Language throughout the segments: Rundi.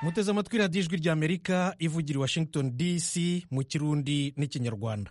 muteze amatwi radiyo ijwi ry'amerika ivugira i washington dc mu kirundi n'ikinyarwanda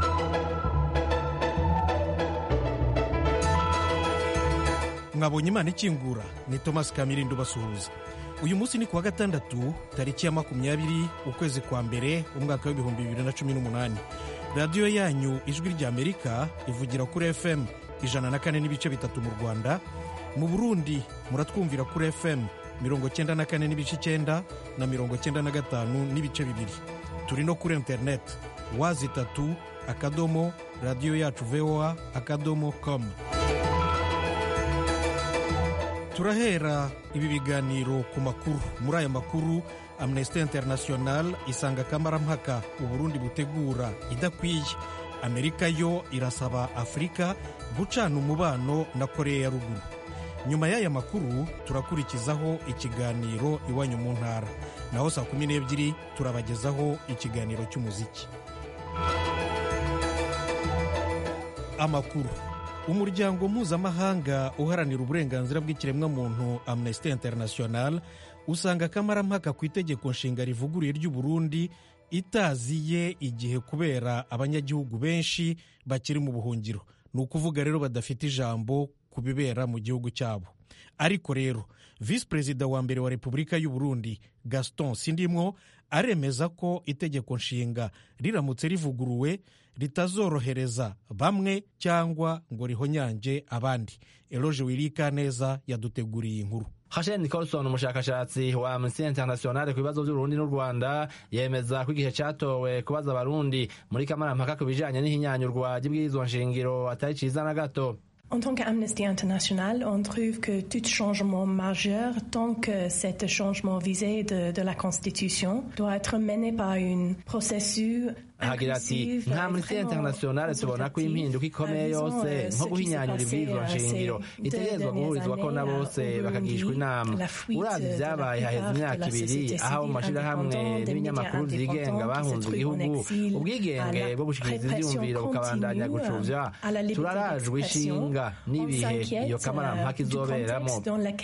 mwabonye imana ikingura ni thomas kamirindo basuhuza uyu munsi ni kuwa gatandatu tariki ya makumyabiri ukwezi kwa mbere umwaka w'ibihumbi bibiri na cumi n'umunani radiyo yanyu ijwi ry'amerika ivugira kuri fm ijana na kane n'ibice bitatu mu rwanda mu burundi muratwumvira kuri fm mirongo cyenda na kane n'ibice icyenda na mirongo cyenda na gatanu n'ibice bibiri turi no kuri interineti wazi itatu akadomo radiyo yacu voa akadomo komu turahera ibi biganiro ku makuru muri aya makuru amnesty international isanga akamarampaka uburundi butegura idakwiye amerika yo irasaba afurika gucana umubano na koreya ya ruguru nyuma y'aya makuru turakurikizaho ikiganiro iwanyu mu ntara naho saa kumi n'ebyiri turabagezaho ikiganiro cy'umuziki amakuru umuryango mpuzamahanga uharanira uburenganzira bw'ikiremwamuntu amnesty international usanga akamarampaka ku itegeko nshinga rivuguruye ry'uburundi itaziye igihe kubera abanyagihugu benshi bakiri mu buhungiro ni ukuvuga rero badafite ijambo ku bibera mu gihugu cyabo ariko rero visi perezida wa mbere wa repubulika y'u Burundi gaston sindimwo aremeza ko itegeko nshinga riramutse rivuguruwe ritazorohereza bamwe cyangwa ngo rihonyange abandi eloge wirika neza yaduteguriye inkuru Hashem Nicholson umushakashatsi wa Amnesty International ku bibazo by'Uburundi n'u Rwanda yemeza ko igihe cyatowe kubaza abarundi muri kamarampaka ku bijanye n'ihinyanyurwa ry'ibwirizwa nshingiro atari ciza na gato En tant qu'Amnesty International, on trouve que tout changement majeur, tant que cet changement visé de, de la Constitution, doit être mené par un processus ahagira ati nka amnesty international tubona ko impinduka ikomeye yose nko guhinyanyura ibwirizwa nshingiro itegerezwa guhurizwako na bose bakagishwa inama uravye ivyabaye haheze imyaka ibiri aho mu mashirahamwe n'ibinyamakuru vyigenga bahunze igihugu ubwigenge bwo gushikiriza ivyiyumviro bukabandanya gucuvya turarajwe ishinga n'ibihe iyo kamarampaka izoberamo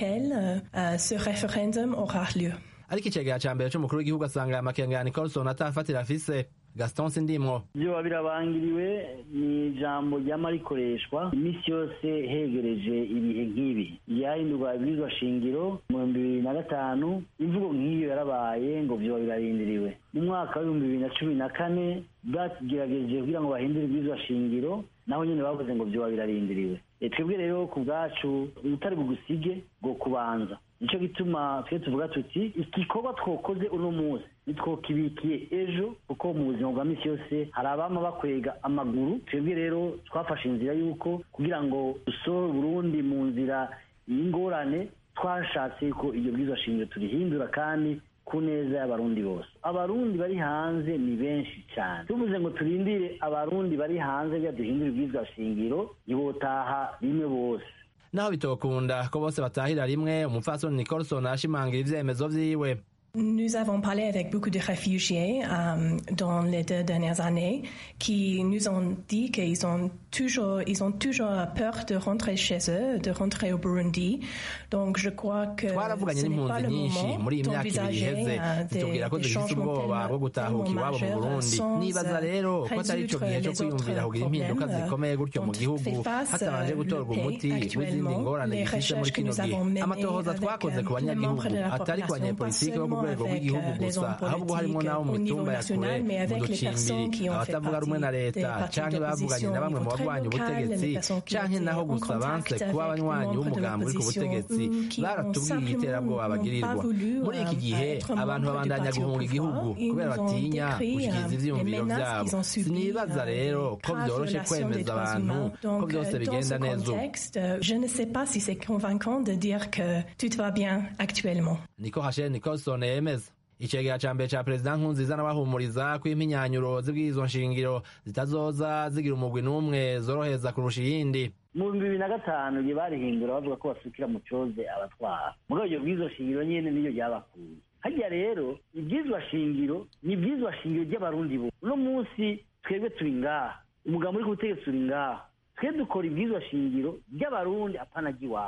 ariko icegera ca mbere c'umukuru w'igihugu asanga aya makenga ya nicolson atafatira afise gaston sindimwo vyoba birabangiriwe ni ijambo ryama rikoreshwa iminsi yose hegereje ibihe nk'ibi ryahindurwa ibwirizwa shingiro mu bihumbi bibiri na gatanu imvugo nk'iyo yarabaye ngo vyoba birarindiriwe mu mwaka w'ibihumbi bibiri na cumi na kane bagerageje kugira ngo bahindure ibwirizwa shingiro naho nyene bavuze ngo vyoba birarindiriwe twebwe rero ku bwacu utari bugusige ngo kubanza nicyo gituma twe tuvuga tuti igikorwa twokoze uno munsi nitwokibikiye ejo kuko mu buzima bwa misi yose hari abama bakwega amaguru twebwe rero twafashe inzira y'uko kugira ngo dusohore Burundi mu nzira y'ingorane twashatse ko iryo bwirizwa shingiro turihindura kandi ku neza y'abarundi bose abarundi bari hanze ni benshi cyane tuvuze ngo turindire abarundi bari hanze bya duhindura ibwirizwa shingiro ntibotaha rimwe bose naho bitokunda ko bose batahira rimwe umupfasoni nicolson ashimangira ivyemezo vyiwe Nous avons parlé avec beaucoup de réfugiés euh, dans les deux dernières années qui nous ont dit qu'ils ont toujours, ils ont toujours peur de rentrer chez eux, de rentrer au Burundi. Donc je crois que twaravuganye n'impunzi nyinshi muri iyi myaka ibiri iheze zitubwira ko dufite ubwoba bwo gutahuka iwabo mu burundi nibaza rero ko atari ico gihe co kwiyumvira kugira impinduka zikomeye gutyo mu gihugu hatabanje gutorwa umuti w'izindi ngorane gifise muri kino gihe amatohoza twakoze ku banyagihugu atari ku banyepolitike bo ku rwego rw'igihugu gusa ahubwo harimo n'abo mu mitumba ya kure mu ducimbiri abatavuga rumwe na leta canke bavuganye na bamwe mu barwanya ubutegetsi canke naho gusa banse kuba abanywanyi b'umugambi uri ku butegetsi baratubwiye iterabwoba bagirirwa muri iki gihe abantu babandanya guhunga igihugu kubera batinya gushikiriza ivyiyumviro vyabo sinibaza rero ko vyoroshe kwemeza abantu ko vyose bigenda neza ubu Je ne sais pas si c'est convaincant de dire que tout va bien actuellement. niko Rachel Nicholson yemeza icegera ca mbere ca perezida nkunziza n'abahumuriza ko impinyanyo z'ibwirizwa nshingiro zitazoza zigira umugwi n'umwe zoroheza kurusha iyindi mu bihumbi bibiri na gatanu igihe barihindura bavuga ko basukira mu coze abatwara muri iryo bwirizwa shingiro nyene niyo ryabakuye harya rero ibyizwa shingiro ni ibyizwa shingiro ry'abarundi bo uno munsi twebwe turi ngaha umugambo uri ku butegetsi uri ngaha twe dukora ibyizwa shingiro ry'abarundi apana ry'iwacu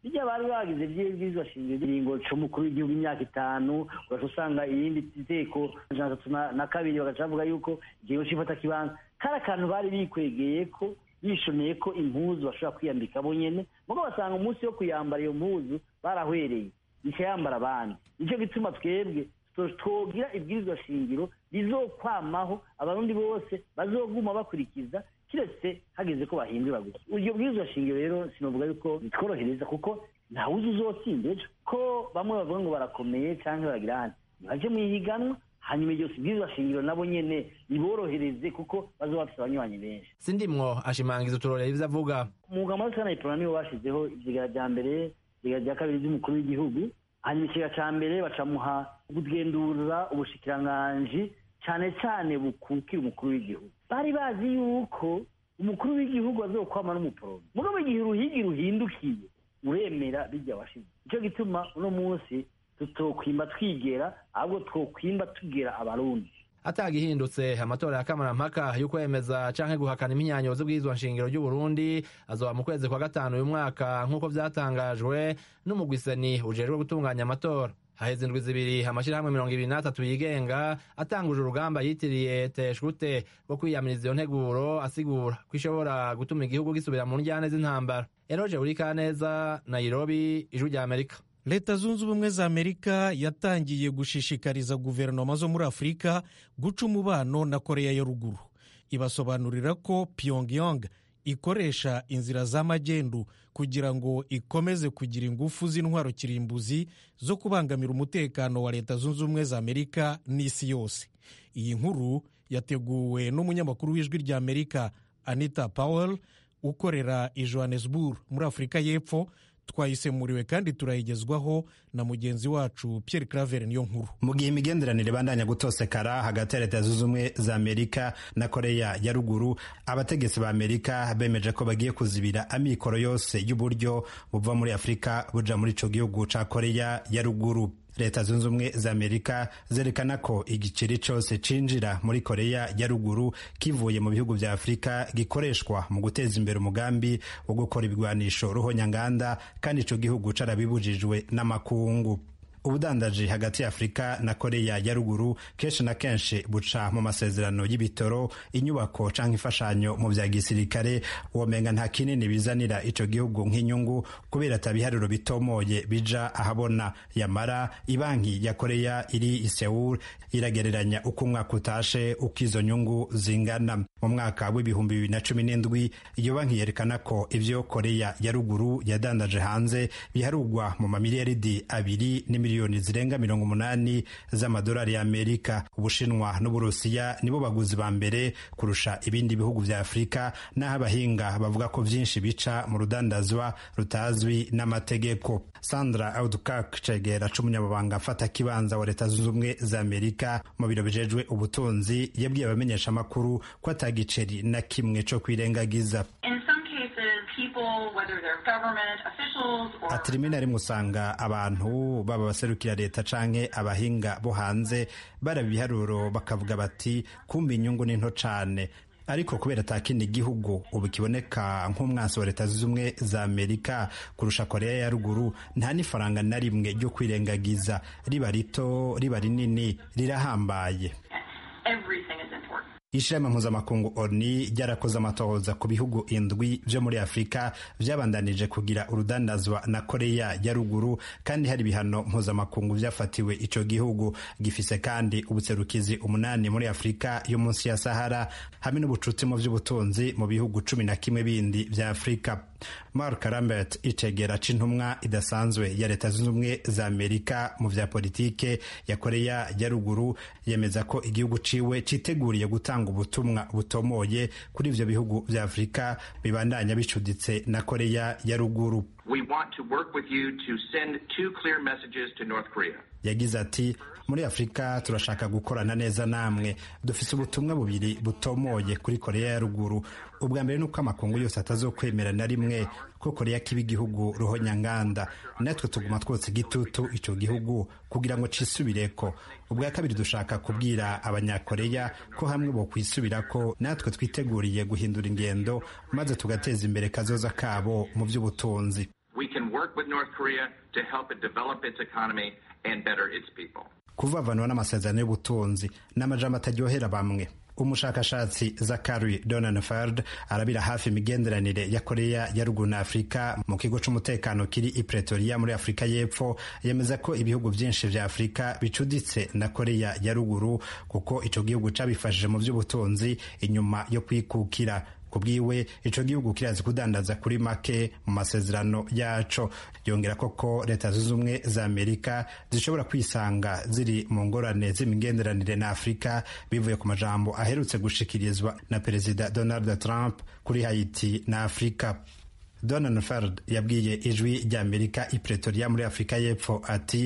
bijya bari bagize by'ibwirizwa shingiro ingingo c'umukuru w'igihugu imyaka itanu ugaca usanga irindi teko ijana atatu na kabiri bagaca bavuga yuko ikigo c'ifata kibanza kari akantu bari bikwegeye ko bishoneye ko impuzu bashobora kwiyambika bo nyene mugo basanga umunsi wo kuyambara iyo mpuzu barahwereye ikayambara abandi nicyo gituma twebwe twogira ibwirizwa shingiro rizokwamaho abarundi bose bazoguma bakurikiza kiretse hageze ko bahindura gusa iryo bwirizwa shingiro rero sinovuga yuko bitworohereza kuko ntawuzi uzotsinda ejo ko bamwe bavuga ngo barakomeye cyangwa baragira hano baje mu ihiganwa hanyuma iryo bwirizwa shingiro nabo nyene riborohereze kuko bazoba bafise abanywanyi benshi sindimwo ashimangiza uturorero ivyo avuga umwuga muri sana iporona niwo bashizeho ivyigara vya mbere ivyigara vya kabiri vy'umukuru w'igihugu hanyuma ikigega ca mbere bacamuha kugendura ubushikiranganji cane cane bukukira umukuru w'igihugu bari bazi yuko umukuru w'igihugu azokwama n'umuporome mugabo igihe uruhigi ruhindukiye uremera bijya washize nicyo gituma uno munsi tutokwimba twigera ahubwo twokwimba tugera abarundi atagihindutse amatora ya kamarampaka yo kwemeza canke guhakana imyanyozo bw'izwa nshingiro ry'uburundi azoba mu kwezi kwa gatanu uyu mwaka nk'uko vyatangajwe n'umugwiseni ujejwe gutunganya amatora haheze indwi zibiri amashirahamwe mirongo ibiri n'atatu yigenga atanguje urugamba yitiriye teshute rwo kwiyamiriza iyo nteguro asigura ko ishobora gutuma igihugu gisubira mu njyane z'intambara eroje burikaneza nairobi ijwi rya amerika leta zunze ubumwe za amerika yatangiye gushishikariza guverinoma zo muri afurika guca umubano na koreya ya ruguru ibasobanurira ko pyongyang ikoresha inzira z'amagendu kugira ngo ikomeze kugira ingufu z'intwaro kirimbuzi zo kubangamira umutekano wa leta zunze ubumwe za amerika n'isi yose iyi nkuru yateguwe n'umunyamakuru w'ijwi rya amerika anita powell ukorera i johannesburg muri afurika y'epfo twayisemuriwe kandi turayigezwaho na mugenzi wacu Pierre Claver niyo nkuru mu gihe imigenderanire ibandanya gutosekara hagati ya leta zunze ubumwe za amerika na koreya ya ruguru abategetsi ba amerika bemeje ko bagiye kuzibira amikoro yose y'uburyo buva muri afurika buja muri ico gihugu ca koreya ya ruguru leta zunze ubumwe za amerika zerekana ko igiceri cyose cinjira muri koreya ya ruguru kivuye mu bihugu vya afurika gikoreshwa mu guteza imbere umugambi wo gukora ibigwanisho ruhonyanganda kandi ico gihugu carabibujijwe n'amakungu ubudandaji hagati ya afurika na koreya ya ruguru kenshi na kenshi buca mu masezerano y'ibitoro inyubako canke imfashanyo mu vya gisirikare womenga nta kinini bizanira ico gihugu nk'inyungu kubera atabihariro bitomoye bija ahabona yamara ibanki ya koreya iri i Seoul iragereranya uko umwaka utashe uko izo nyungu zingana mu mwaka w'ibihumbi bibiri na cumi n'indwi iyo banki yerekana ko ivyo koreya ya ruguru yadandaje hanze biharugwa mu mamiliyaridi abiri n'imiliyoni zirenga mirongo umunani z'amadolari y'amerika ubushinwa n'uburusiya nibo baguzi ba mbere kurusha ibindi bihugu vya afurika n'aho abahinga bavuga ko vyinshi bica mu rudandazwa rutazwi n'amategeko sandra audukak cegera c'umunyamabanga afata kibanza wa leta zunze ubumwe za amerika mu biro bijejwe ubutunzi yabwiye abamenyesha amakuru ko atagiceri na kimwe co kwirengagiza ati rimwe na rimwe usanga abantu baba baserukira leta canke abahinga bo hanze baraba ibiharuro bakavuga bati kumva inyungu ni nto cane ariko kubera ata kindi gihugu ubu kiboneka nk'umwansi wa leta zunze ubumwe za amerika kurusha koreya ya ruguru nta n'ifaranga na rimwe ryo kwirengagiza riba rito riba rinini rirahambaye ishirahamwe mpuzamakungu oni ryarakoze amatohoza ku bihugu indwi vyo muri afurika vyabandanije kugira urudandazwa na koreya ya ruguru kandi hari ibihano mpuzamakungu vyafatiwe ico gihugu gifise kandi ubutserukizi umunani muri afurika yo munsi ya sahara hamwe n'ubucuti mu vy'ubutunzi mu bihugu cumi na kimwe bindi vya afurika mark rambert icegera c'intumwa idasanzwe ya leta zunze ubumwe za amerika mu vya politike ya koreya ya ruguru yemeza ko igihugu ciwe citeguriye gutanga ubutumwa butomoye kuri ivyo bihugu vya afurika bibandanya bicuditse na koreya ya ruguru yagize ati muri afurika turashaka gukorana neza namwe dufise ubutumwa bubiri butomoye kuri koreya ya ruguru ubwa mbere ni uko amakungu yose atazokwemera na rimwe ko koreya kiba igihugu ruhonyanganda natwe tuguma twotsa igitutu ico gihugu kugira ngo cisubireko ubwa kabiri dushaka kubwira abanyakoreya ko hamwe bo kwisubirako natwe twiteguriye guhindura ingendo maze tugateza imbere kazoza kabo mu vy'ubutunzi work with North Korea to help it develop its economy and better its people. kuvavanwa n'amasezerano y'ubutunzi n'amajambo ataryohera bamwe umushakashatsi zakari donenfeld arabira hafi imigenderanire ya koreya ya ruguru na afurika mu kigo c'umutekano kiri i pretoria muri afurika y'epfo yemeza ko ibihugu vyinshi vya afurika bicuditse na koreya ya ruguru kuko ico gihugu cabifashije mu vy'ubutunzi inyuma yo kwikukira ku bwiwe ico gihugu kirazi kudandaza kuri make mu masezerano yaco yongera koko leta zunze ubumwe za amerika zishobora kwisanga ziri mu ngorane z'imigenderanire na afurika bivuye ku majambo aherutse gushikirizwa na perezida donald trump kuri haiti na afurika donald ferd yabwiye ijwi rya amerika i pretoria muri afurika y'epfo ati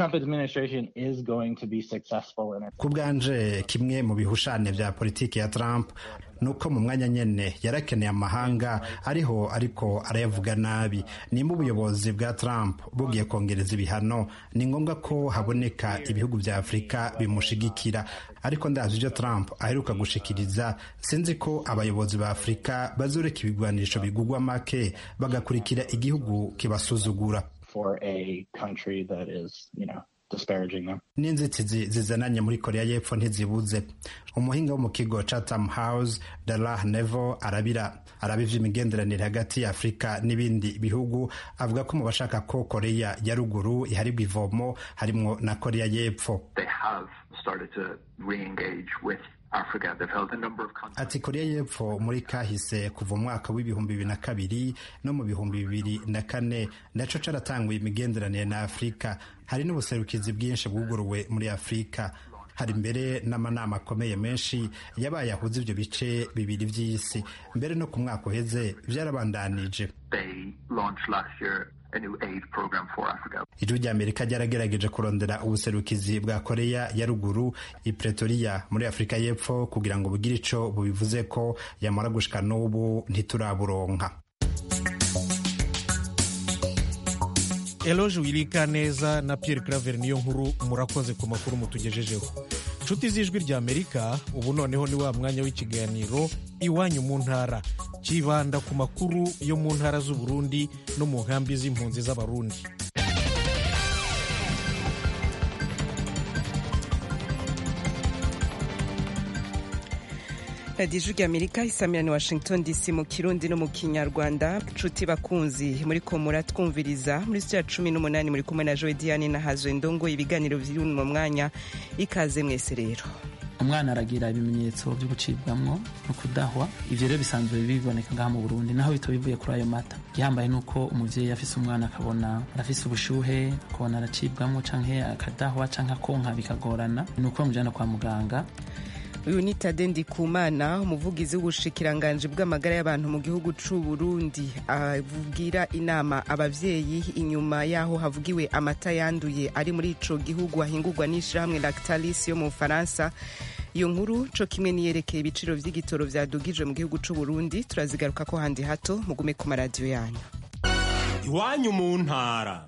ku bwanje kimwe mu bihushane vya politiki ya trump nuko mu mwanya nyene yarakeneye amahanga ariho ariko arayavuga nabi nimba ubuyobozi bwa trump bugiye kongereza ibihano ni ngombwa ko haboneka ibihugu vya afurika bimushigikira ariko ndazi ivyo trump aheruka gushikiriza sinzi ko abayobozi ba afurika bazoreka ibigwanisho bigugwa make bagakurikira igihugu kibasuzugura n'inzitizi zizananye muri korea y'epfo ntizibuze umuhinga wo mu kigo chatham house darah nevo arabira araba ivy'imigenderanire hagati ya afurika n'ibindi bihugu avuga ko mu bashaka ko korea ya ruguru iharibwa ivomo harimwo na korea y'epfo ati korea y'epfo muri kahise kuva umwaka w'ibihumbi bibiri na kabiri no mu bihumbi bibiri na kane naco caratanguye imigenderanire na afurika hari n'ubuserukizi bwinshi bwuguruwe muri afurika hari mbere n'amanama akomeye menshi yabaye ahuza ivyo bice bibiri vy'isi mbere no ku mwaka uheze vyarabandanije ijwi rya amerika ryaragerageje kurondera ubuserukizi bwa koreya ya ruguru i pretoria muri afurika y'epfo kugira ngo bugire ico bubivuze ko yamara gushika n'ubu ntituraburonka eloge wirika neza na pierre claver niyo nkuru murakoze ku makuru mutugejejeho nshuti z'ijwi rya amerika ubu noneho ni wa mwanya w'ikiganiro iwanyu mu ntara kibanda ku makuru yo mu ntara z'uburundi no mu nkambi z'impunzi z'abarundi radiyo ijwi amerika isamirani washington dc mu kirundi no mu kinyarwanda nshuti bakunzi muri ko muratwumviriza muri sitiya cumi n'umunani muri kumwe na joe diane na hazwe ndongo ibiganiro biri mu mwanya ikaze mwese rero umwana aragira ibimenyetso byo gucibwamwo no kudahwa ivyo rero bisanzwe biboneka ngaha mu burundi naho bito bivuye kuri ayo mata gihambaye nuko umuvyeyi afise umwana akabona arafise ubushuhe akabona aracibwamwo canke akadahwa canke akonka bikagorana nuko bamujana kwa muganga uyu ni tade ndikumana umuvugizi w'ubushikiranganji bw'amagara y'abantu mu gihugu c'u burundi avugira inama abavyeyi inyuma yaho havugiwe amata yanduye ari muri ico gihugu ahingurwa n'ishirahamwe lactalis yo mu bufaransa iyo nkuru co kimwe niyerekeye ibiciro vy'igitoro vyadugijwe mu gihugu c'u burundi turazigaruka ko handi hato mugume ku maradiyo yanyu iwanyu mu ntara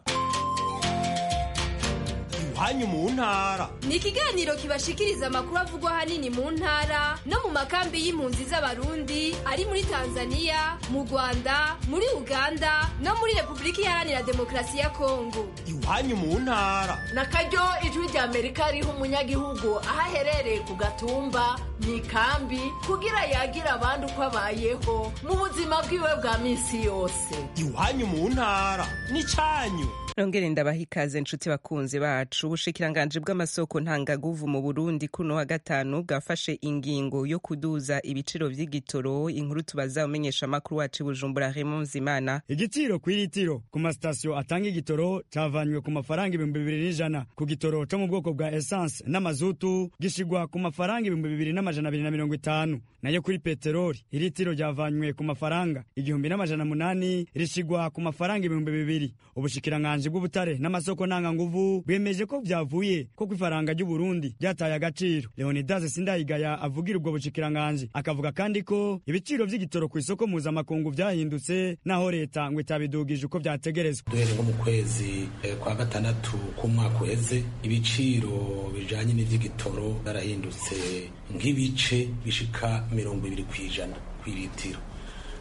iwanyu mu ntara ni ikiganiro kibashikiriza amakuru avugwa ahanini mu ntara no mu makambi y'impunzi z'abarundi ari muri tanzania mu rwanda muri uganda no muri repubulika iharanira demokarasi ya kongo iwanyu mu ntara na karyo ijwi rya amerika riha umunyagihugu aho aherereye ku gatumba mu ikambi kugira yagira abandi uko abayeho mu buzima bwiwe bwa minsi yose iwanyu mu ntara ni cyanyu nongere ndabaha ikaze nshuti bakunzi bacu ubushikiranganji bw'amasoko ntangaguvu mu burundi kuno wa gatanu bwafashe ingingo yo kuduza ibiciro vy'igitoro inkuru tubaza umenyesha amakuru wacu bujumbura Raymond Zimana igiciro kw'iritiro ku masitasiyo atanga igitoro cavanywe ku mafaranga ibihumbi bibiri n'ijana ku gitoro co mu bwoko bwa essence n'amazutu gishigwa ku mafaranga ibihumbi bibiri n'amajana abiri na mirongo itanu nayo kuri peteroli iritiro ryavanywe ku mafaranga igihumbi n'amajana munani rishigwa ku mafaranga ibihumbi bibiri ubushikiranganji bw'ubutare n'amasoko ntanganguvu bwemeje ko vyavuye ko kw'ifaranga ry'uburundi ryataye agaciro leonidas sindayigaya avugira ubwo bushikiranganji akavuga kandi ko ibiciro vy'igitoro ku isoko mpuzamakungu vyahindutse naho leta ngo itabidugije uko vyategerezwa duhere nko mu kwezi kwa gatandatu k'umwaka uheze ibiciro bijanye n'ivy'igitoro byarahindutse nk'ibice bishika mirongo ibiri kw'ijana kw'iritiro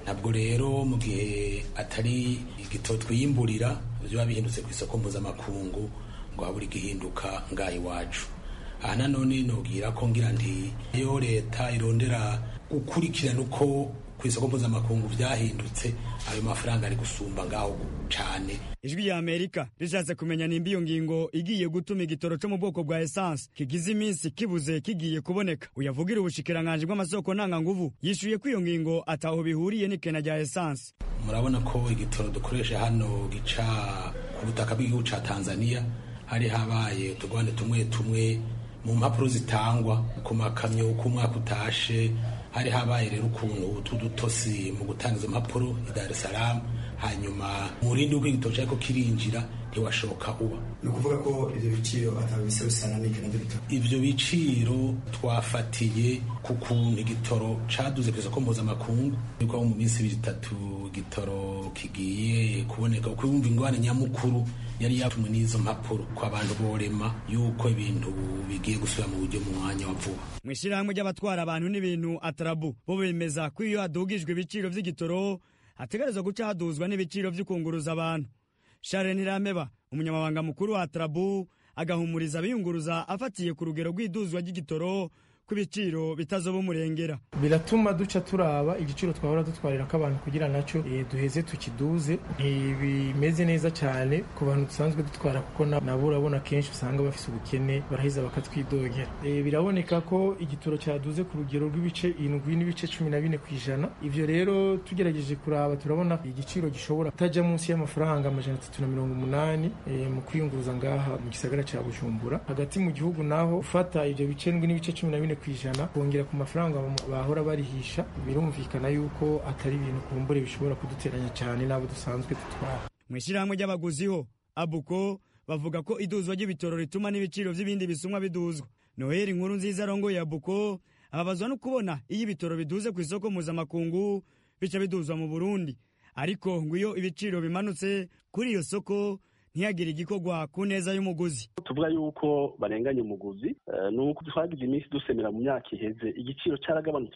ntabwo rero mu gihe atari igitoro twiyimburira biba bihindutse ku isoko mpuzamakungu ngo habura igihinduka ngaha iwacu aha nanone nubwira ko ngira nti iyo leta irondera gukurikirana uko ku isoko mpuzamakungu byahindutse ayo mafaranga ari gusumba ngaho cyane ijwi ya amerika rishatse kumenya nimba iyo ngingo igiye gutuma igitoro cyo mu bwoko bwa esanse kigize iminsi kibuze kigiye kuboneka uyavugira ubushikiranganji bw'amasoko ntanganguvu yishuye ko iyo ngingo ataho bihuriye n'ikena rya esanse murabona ko igitoro dukoresha hano gica ku butaka bw'igihugu cya tanzania hari habaye utugwande tumwe tumwe mu mpapuro zitangwa ku makamyo uko umwaka utashe hari habaye rero ukuntu utudutosi mu gutanga izo mpapuro i dar es salaam hanyuma umurindi w'uko igitoro cyariko kirinjira ntiwashoka uba ni ukuvuga ko ivyo biciro atabisa bisana n'ikena ry'ibitoro ivyo biciro twafatiye ku kuntu igitoro caduze ku isoko mpuzamakungu niko mu minsi ibiri itatu igitoro kigiye kuboneka kuko yumva ingwane nyamukuru yari yatumwe n'izo mpapuro ko abantu borema yuko ibintu bigiye gusubira mu buryo mu mwanya wa vuba mu ishyirahamwe ry'abatwara abantu n'ibintu atarabu bo bemeza ko iyo hadugijwe ibiciro vy'igitoro hategerezwa guca haduzwa n'ibiciro vy'ukunguruza abantu Sharon Irameba umunyamabanga mukuru wa Trabu agahumuriza abiyunguruza afatiye ku rugero rw'iduzwa ry'igitoro ko ibiciro bitazoba umurengera biratuma duca turaba igiciro twahora dutwarira ko abantu kugira nacyo e, duheze tukiduze ntibimeze neza cyane ku bantu dusanzwe dutwara kuko nabo urabona kenshi usanga bafise ubukene baraheza bakatwidogera e, biraboneka ko igitoro cyaduze ku rugero rw'ibice indwi n'ibice cumi na bine ku ijana ivyo rero tugerageje kuraba turabona igiciro gishobora kutajya munsi y'amafaranga amajana atatu na mirongo umunani e, mu kwiyunguruza ngaha mu gisagara cya bujumbura hagati mu gihugu naho ufata ivyo bice ndwi n'ibice cumi na bine ku ijana kongera ku mafaranga bahora barihisha birumvikana yuko atari ibintu kumbure bishobora kuduteranya cyane n'abo dusanzwe dutwara mu ishyirahamwe ry'abaguzi ho abuko bavuga ko iduzwa ry'ibitoro rituma n'ibiciro by'ibindi bisumwa biduzwa noheli inkuru nziza arongoye abuko ababazwa no kubona iyo ibitoro biduze ku isoko mpuzamakungu bica biduzwa mu burundi ariko ngo iyo ibiciro bimanutse kuri iyo soko ntiyagire igikorwa ku neza y'umuguzi tuvuga yuko barenganya umuguzi ni uko twagize iminsi dusemera mu myaka iheze igiciro cyaragabanutse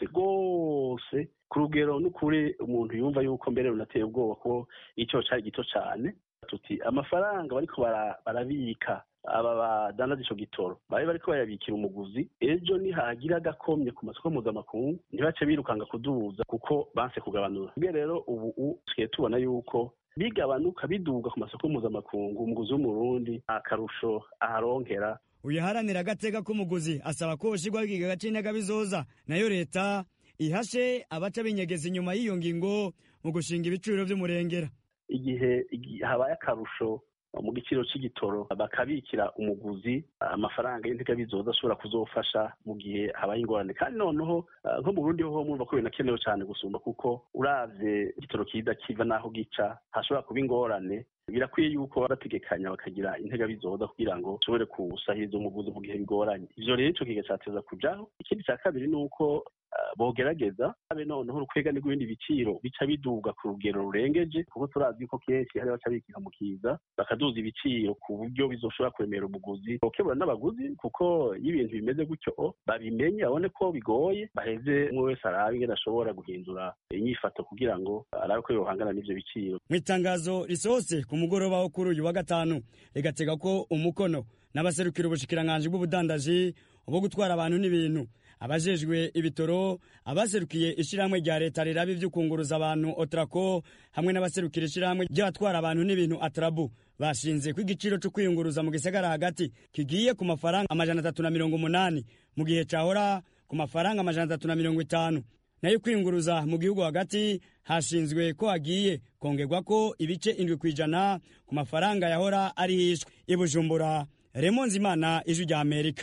rwose ku rugero n'ukuri umuntu yumva yuko mbere runateye ubwoba ko igiciro cyari gito cyane tuti amafaranga bariko barabika aba badandaza ico gitoro bari bariko bayabikira umuguzi ejo nihagira agakomye ku masoko mpuzamakungu ntibace birukanga kuduza kuko banse kugabanura ubwe rero ubu tugiye tubona yuko bigabanuka biduga ku masoko mpuzamakungu umuguzi w'umurundi akarusho aharonkera uyaharanira agateka k'umuguzi asaba ko hoshirwaho ikigega c'intega bizoza nayo leta ihashe abaca binyegeza inyuma y'iyo ngingo mu gushinga ibiciro vy'umurengera igihe habaye akarusho mu giciro c'igitoro bakabikira umuguzi amafaranga y'intega bizoza ashobora kuzofasha mu gihe habaye ingorane kandi noneho nko mu burundi ho murumva ko binakenewe cyane gusumba kuko uravye igitoro kiza kiva n'aho gica hashobora kuba ingorane birakwiye yuko bategekanya bakagira intega bizoza kugira ngo ushobore kusahiriza umuguzi mu gihe bigoranye ivyo rero ico kiga cateza kujaho ikindi ca kabiri ni uko bogerageza abe noneho urukwegane rw'ibindi biciro bica biduga ku rugero rurengeje kuko turazi ko kenshi hari baca bikika mu kiza bakaduza ibiciro ku buryo bizoshobora kuremera umuguzi bokebura n'abaguzi kuko iyo ibintu bimeze gutyo babimenye babone ko bigoye baheze umwe wese arabe ingene ashobora guhindura inyifato kugira ngo arabe ko yohangana n'ivyo biciro mu itangazo risohotse ku mugoroba wo kuri uyu wa gatanu rigatega ko umukono n'abaserukira ubushikiranganji bw'ubudandaji bwo gutwara abantu n'ibintu abajejwe ibitoro abaserukiye ishyirahamwe rya leta riraba ivy'ukunguruza abantu otrako hamwe n'abaserukira ishyirahamwe ry'abatwara abantu n'ibintu atrabu bashinze ko igiciro cyo kwiyunguruza mu gisagara hagati kigiye ku mafaranga amajana atatu na mirongo umunani mu gihe cahora ku mafaranga amajana atatu na mirongo itanu nayo kwiyunguruza mu gihugu hagati hashinzwe ko hagiye kongerwa ko ibice indwi ku ijana ku mafaranga yahora ari hishwe i bujumbura remo nzimana ijwi rya amerika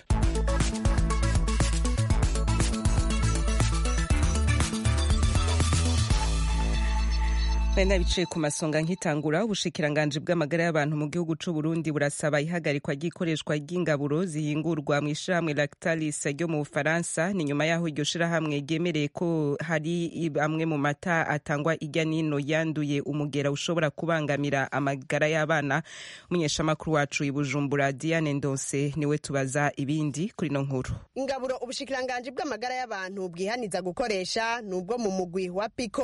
Benda biciye ku masonga nkitangura ubushikiranganje bw'amagara y'abantu mu gihugu c'u Burundi burasaba ihagarikwa ry'ikoreshwa ry'ingaburo zihingurwa mu ishiramwe Lactalis ryo mu Bufaransa ni nyuma yaho iryo shirahamwe ryemereye ko hari amwe mu mata atangwa irya nino yanduye umugera ushobora kubangamira amagara y'abana umunyeshamakuru wacu i Bujumbura Diane Ndose niwe tubaza ibindi kuri no nkuru ingaburo ubushikiranganje bw'amagara y'abantu bwihaniza gukoresha nubwo mu mugwi wa Pico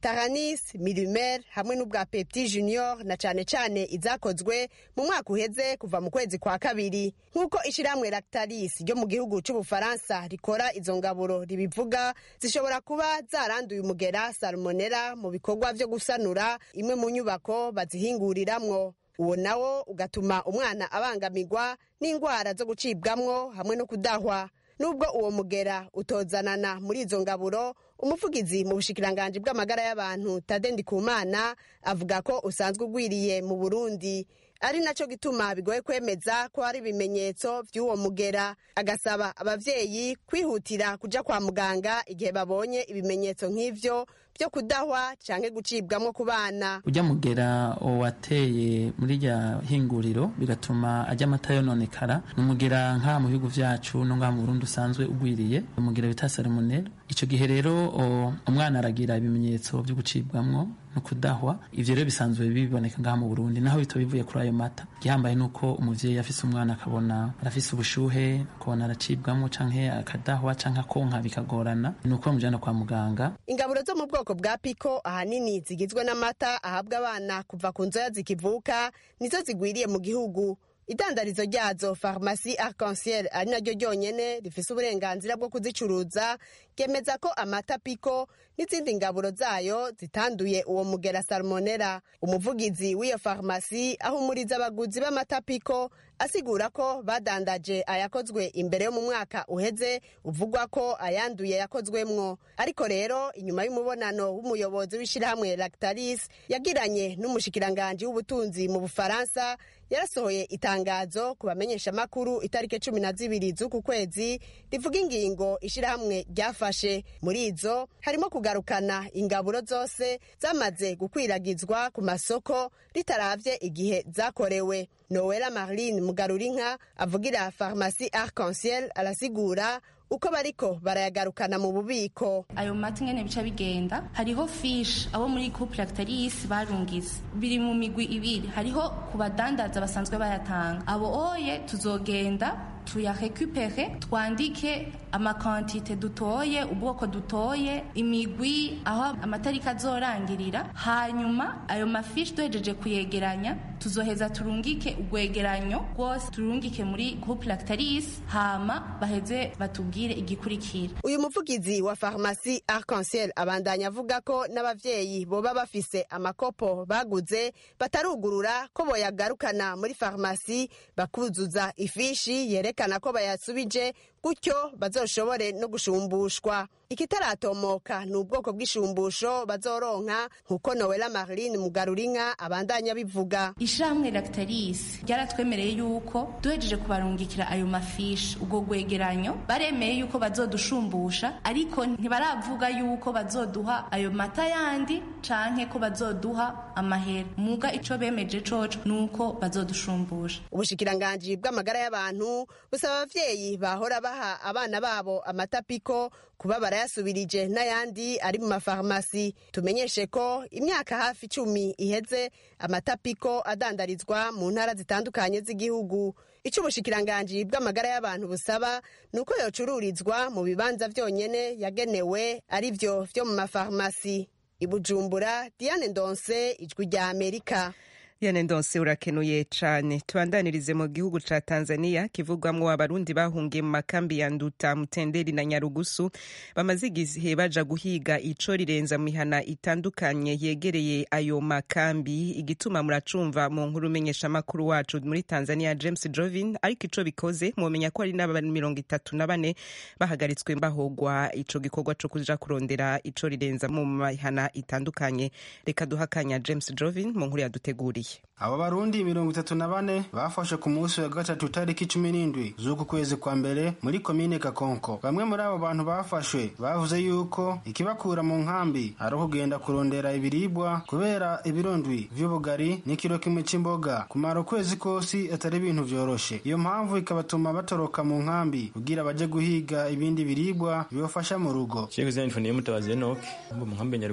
taranis milimer hamwe n'ubwa pepti junior na cane cane izakozwe mu mwaka uheze kuva mu kwezi kwa kabiri nk'uko ishirahamwe lactalis ryo mu gihugu c'ubufaransa rikora izo ngaburo ribivuga zishobora kuba zaranduye umugera salmonera mu bikorwa vyo gusanura imwe mu nyubako bazihinguriramwo uwo nawo ugatuma umwana abangamirwa n'indwara zo gucibwamwo hamwe no kudahwa nubwo uwo mugera utozanana muri izo ngaburo umuvugizi mu bushikiranganji bw'amagara y'abantu tade ndikumana avuga ko usanzwe ugwiriye mu burundi ari naco gituma bigoye kwemeza ko hari ibimenyetso vy'uwo mugera agasaba abavyeyi kwihutira kuja kwa muganga igihe babonye ibimenyetso nk'ivyo vyo kudahwa canke gucibwamwo ku bana ujya mugera wateye muri rya hinguriro bigatuma ajya amata yononekara ni umugera nk'aha mu bihugu vyacu no ngaha mu burundi usanzwe ugwiriye umugera bita salmonella ico gihe rero umwana aragira ibimenyetso vyo gucibwamwo no kudahwa ivyo rero bisanzwe biboneka ngaha mu burundi naho bito bivuye kuri ayo mata gihambaye nuko umuvyeyi afise umwana akabona arafise ubushuhe akabona aracibwamwo canke akadahwa canke akonka bikagorana nuko bamujana kwa muganga ingaburo zo mu bwoko bwa piko ahanini zigizwe n'amata ahabwa abana kuva ku nzoya zikivuka nizo zigwiriye mu gihugu idandarizo ryazo farumasi arc-en-ciel ari naryo ryonyene rifise uburenganzira bwo kuzicuruza ryemeza ko amata piko n'izindi ngaburo zayo zitanduye uwo mugera salmonera umuvugizi w'iyo farumasi ahumuriza abaguzi b'amata piko asigura ko badandaje ayakozwe imbere yo mu mwaka uheze uvugwa ko ayanduye yakozwemwo ariko rero inyuma y'umubonano w'umuyobozi w'ishirahamwe lactalis yagiranye n'umushikiranganji w'ubutunzi mu bufaransa yarasohoye itangazo ku bamenyeshamakuru itariki cumi na zibiri z'uku kwezi rivuga ingingo ishirahamwe ryafashe muri izo harimo kugarukana ingaburo zose zamaze gukwiragizwa ku masoko ritaravye igihe zakorewe nowela marline mugarurinka avugira farumasi arc-en-ciel arasigura uko bariko barayagarukana mu bubiko ayo mata ingene bica bigenda hariho fish abo muri couple lactalis barungize biri mu migwi ibiri hariho ku badandaza basanzwe bayatanga abo oye tuzogenda tuyarekupere twandike amakantite dutoye ubwoko dutoye imigwi aho amatariki azorangirira hanyuma ayo mafishi duhejeje kuyegeranya tuzoheza turungike urwegeranyo rwose turungike muri groupe lactalis hama baheze batubwire igikurikira uyu muvugizi wa farumasi arc-en-ciel abandanya avuga ko n'abavyeyi boba bafise amakopo baguze batarugurura ko boyagarukana muri farumasi bakuzuza ifishi yerekana ko bayasubije gutyo bazoshobore no gushumbushwa ikitaratomoka ni ubwoko bw'ishumbusho bazoronka nk'uko nowela marline mugarurinka abandanya bivuga ishamwe lactalis ryaratwemereye yuko duhejeje kubarungikira ayo mafishi ubwo gwegeranyo baremeye yuko bazodushumbusha ariko ntibaravuga yuko bazoduha ayo mata yandi canke ko bazoduha amahera muga ico bemeje coco nuko bazodushumbusha ubushikiranganji bw'amagara y'abantu busaba abavyeyi bahora baha abana babo amata piko kuba barayasubirije n'ayandi ari mu mafarumasi tumenyeshe ko imyaka hafi icumi iheze amata piko adandarizwa mu ntara zitandukanye z'igihugu icyo ubushikiranganji bw'amagara y'abantu busaba ni uko yocururizwa mu bibanza vyonyene yagenewe ari vyo vyo mu mafarumasi ibujumbura diane ndonse ijwi rya amerika Diane Ndonse urakenuye cane tubandanirize mu gihugu ca Tanzania kivugwamwo abarundi bahungiye mu makambi ya Nduta Mutenderi na Nyarugusu bamaze igihe baja guhiga ico rirenza mu mihana itandukanye yegereye ayo makambi igituma muracumva mu nkuru menyesha makuru wacu muri Tanzania James Jovin ariko ico bikoze mumenya ko ari n'abantu mirongo itatu na bane bahagaritswe mbahogwa ico gikorwa co kuja kurondera ico rirenza mu mihana itandukanye reka duhakanya James Jovin mu nkuru yaduteguriye abo barundi mirongo itatu na bane bafashe ku munsi wa gatatu tariki cumi n'indwi z'uku kwezi kwa mbere muri komine kakonko bamwe muri abo bantu bafashwe bavuze yuko ikibakura mu nkambi ari ukugenda kurondera ibiribwa kubera ibirondwi vy'ubugari n'ikiro kimwe c'imboga kumara ukwezi kosi atari ibintu vyoroshe iyo mpamvu ikabatuma batoroka mu nkambi kugira baje guhiga ibindi biribwa bibafasha mu rugo Sheikh Zain Funiye Mutabazi Enoch mbo mu nkambi ya Nyarugusu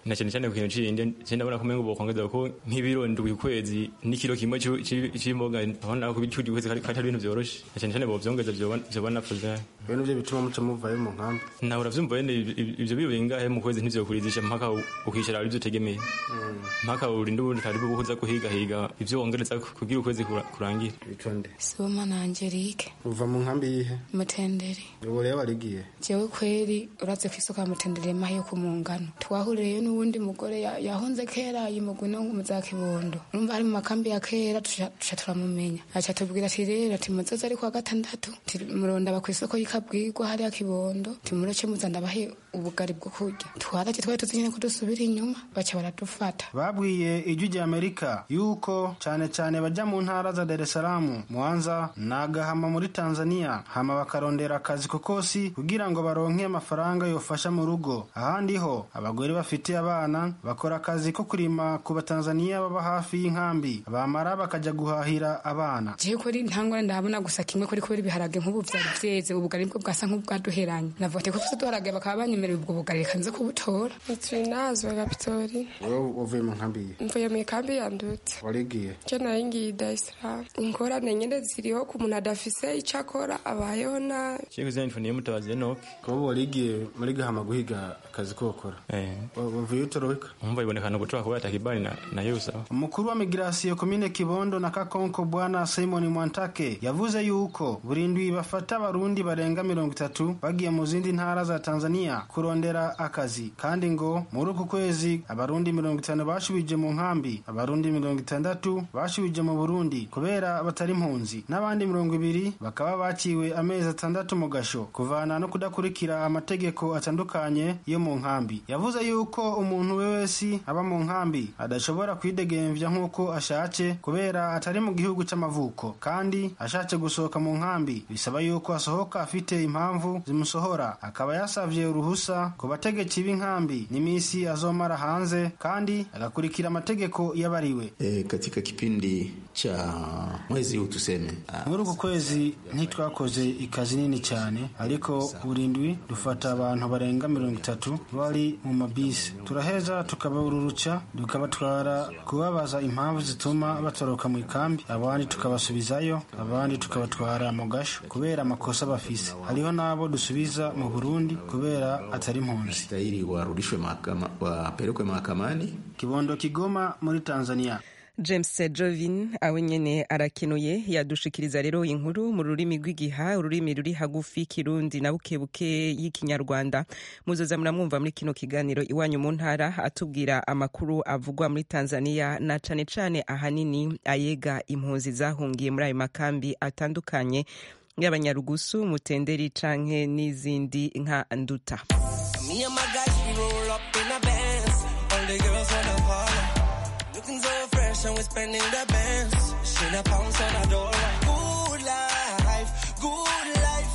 na cyane cyane ku kintu c'indi je ndabona ko umengo bokongeza ko nk'ibiro ndwi ku kwezi n'ikiro kimwe c'u- c'u- c'imboga abona ko bicu kwezi kari kari ibintu vyoroshe na cyane cyane bovyongeza vyoba vyoba nafuze byo nivyo bituma muca muvayo mu nkambi nawe uravyumva wene ib- ivyo biro bingahe mu kwezi ntivyokurizisha mpaka u- ukishira ari vyo utegemeye mpaka urinde ubundi karibu buhuza kuhigahiga ivyo wongereza kugira ukwezi kura- kurangire itonde sibomana angelique uva mu nkambi yihe mutenderi ubu rero warigiye jewe kweri uraze kwisuka mutenderi mahi yo kumungano twahuriyeyo n'uwundi mugore ya- yahunze kera yimugwi no mu za kibondo urumva ari mu makambi ya kera tuca tuca turamumenya aca tubwira ati rero ati muzoze ari kuwa gatandatu Ti murondaba kw'isoko y'ikabwirwa hariya kibondo timureke muza ndabahe ubugari bwo kurya twaraje twari tuzi nyene ko dusubira inyuma baca baradufata babwiye ijwi rya amerika yuko cyane cyane bajya mu ntara za dar es salaam mwanza na gahama muri tanzania hama bakarondera akazi kokosi kugira ngo baronke amafaranga yofasha mu rugo ahandi ho abagore bafite abana bakora akazi ko kurima ku batanzaniya baba hafi y'inkambi bamara bakajya guhahira abana jewe kuri ntangwa ndahabona gusa kimwe kuri kubera ibiharage nk'ubu vyari vyeze ubugari bwo bwasa nk'ubwaduheranye navuga ati ko tuzi duharage bakaba banyemerera ubwo bugari reka nze kubutora Twinazwe Kapitori. wowe uvuye mu nkambi yihe Mvuye mu ikambi ya Ndutse. warigiye Je nari ngiye Dar es Salaam. Ingorane nyene ziriho ku muntu adafise ico akora abayeho nabi. Chego zeni funiye mutabazi Enoch. kuba warigiye muri gahama guhiga akazi ko gukora Eh. wavuye utoroweka Umva ibonekana gutoka kuba takibani na na yusa. umukuru wa migirasiyo komine kibondo na kakonko bwana simon mwantake yavuze yuko buri ndwi bafata abarundi barenga mirongo itatu bagiye mu zindi ntara za tanzania kurondera akazi kandi ngo muri uku kwezi abarundi mirongo itanu bashubije mu nkambi abarundi mirongo itandatu bashubije mu burundi kubera batari impunzi n'abandi mirongo ibiri bakaba baciwe amezi atandatu mu gasho kuvana no kudakurikira amategeko atandukanye yo mu nkambi yavuze yuko umuntu we wese aba mu nkambi adashobora kwidegemvya nk'uko ashatse kubera atari mu gihugu c'amavuko kandi ashatse gusohoka mu nkambi bisaba yuko asohoka afite impamvu zimusohora akaba yasavye uruhusa ku bategetsi b'inkambi n'imisi azomara hanze kandi agakurikira amategeko y'abariwe E, katika kipindi cha mwezi huu tuseme ah, muri uku kwezi ntitwakoze ikazi nini cyane ariko buri ndwi dufata abantu barenga mirongo itatu bari mu mabisi turaheza tukabaruruca tukabatwara kubabaza impamvu zituma batoroka mu ikambi abandi tukabasubizayo abandi tukabatwara mu gasho kubera amakosa bafise hariho n'abo dusubiza mu burundi kubera atari impunzi stahili warudishwe mahakama, wapelekwe mahakamani kibondo kigoma muri tanzania james jovin awe nyene arakenuye yadushikiriza rero inkuru mu rurimi rw'igiha ururimi ruri hagufi kirundi na bukebuke y'ikinyarwanda muzoza muramwumva muri kino kiganiro iwanyu mu ntara atubwira amakuru avugwa muri tanzania na cane cane ahanini ayega impunzi zahungiye muri ayo makambi atandukanye y'abanyarugusu mutenderi canke n'izindi nka nduta Me and my guys, we roll up in a Benz. All the girls wanna follow. Looking so fresh and we're spending the bands. Shit a pounds on a dollar. Good life, good life.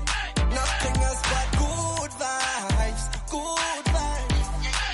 Nothing else but good vibes, good vibes.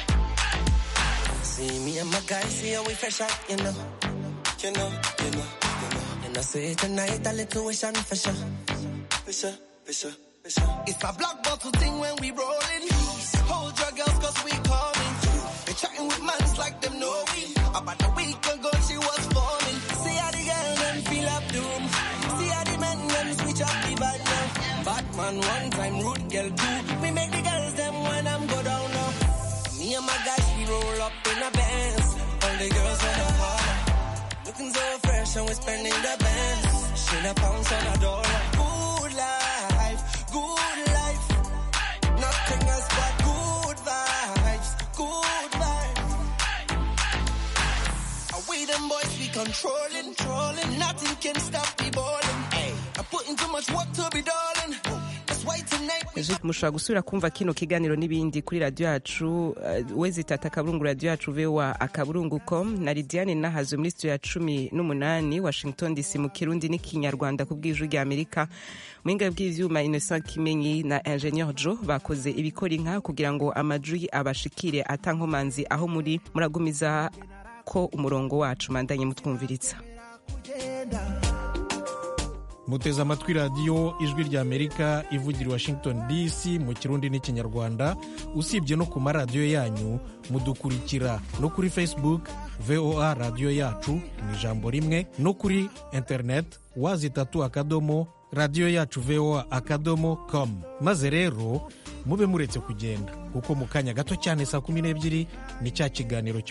See me and my guys, see how we fresh out, you know. You know, you know, you know. And I say tonight a little wish and for sure. For sure, for sure. for sure. It's a black bottle thing when we rolling. Hold your girls cause we coming. They chatting with mans like them know we. About a week ago she was forming. See how the girl them feel up the room. See how the men them switch up the bad now. Batman one time, rude girl two. We make the girls them when I'm go down now. Me and my guys we roll up in a Benz. All the girls wanna holler. Looking so fresh and we're spending the bands. Shit a pounds on a dollar. Good life, good life. Nothing else but good vibes, good vibes. Are we them boys we controlling, trolling? Nothing can stop the balling. Hey, I'm putting too much work to be darling. That's why tonight we Ejo mushobora gusubira kumva kino kiganiro n'ibindi kuri radiyo yacu uh, wezi tata akaburungu radiyo yacu voa akaburungu com na lidiane nahazwe muri studio ya cumi n'umunani washington dc mu kirundi n'ikinyarwanda ku bw'ijwi rya amerika muhinga bw'ivyuma innocent kimenyi na ingenieur jo bakoze ibikora inka kugira ngo amajwi abashikire atankomanzi aho muri muragumiza ko umurongo wacu mandanye mutwumviritsa muteze amatwi radiyo ijwi ry'amerika ivugira i washington dc mu kirundi n'ikinyarwanda usibye no ku maradiyo yanyu mudukurikira no kuri facebook voa radiyo yacu mu ijambo rimwe no kuri interineti wazitatu akadomo radiyo yacu voa akadomo com maze rero mube muretse kugenda kuko mu kanya gato cyane saa kumi n'ebyiri ni cya kiganiro